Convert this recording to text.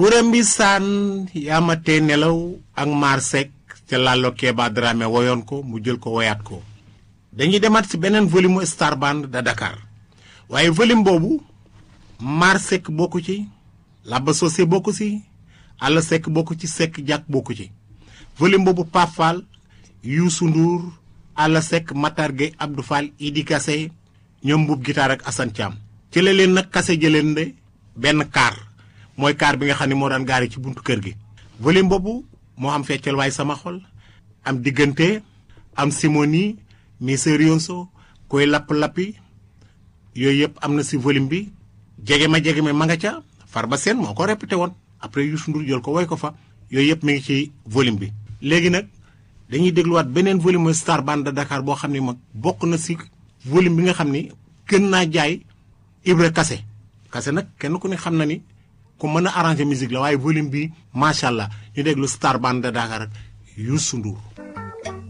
kuréem bi saan yaama tee nelaw ak maar Seck ca Lalo Keba Dramé woyoon ko mu jël ko woyaat ko dañuy demaat ci beneen volume mu Star Band de Dakar waaye volume boobu maar Seck bokku ci Laba Socé bokku ci Alla Seck bokku ci Seck Jàkk bokku ci volume boobu Pape Fall Youssou Ndour Alla Seck Matar Gueye Abdou Fall Idi Kassé ñoom mbuub guitare ak Assane Thiam ci la leen nag kase jëleen de benn kaar mooy kaar bi nga xam ne moo daan gaari ci buntu kër gi volume boobu moo am feccal waay sama xol am diggante am simoni miserionso koy lapp-lappi yooyu yëpp am na si volume bi jege ma jege ma ma nga ca Farba Seen moo ko répété woon après Youssou Ndour jël ko woy ko fa yooyu yëpp mi ngi ci volume bi léegi nag dañuy dégluwaat beneen volume mooy Star Band de Dakar boo xam ne mag bokk na si volume bi nga xam ni gën naa jaay Ibra Kase Kase nag kenn ku ne xam na ni ku mën a arranger musique la waaye volume bi macha allah ñu déglu Star Band de Dakar ak Youssou Ndour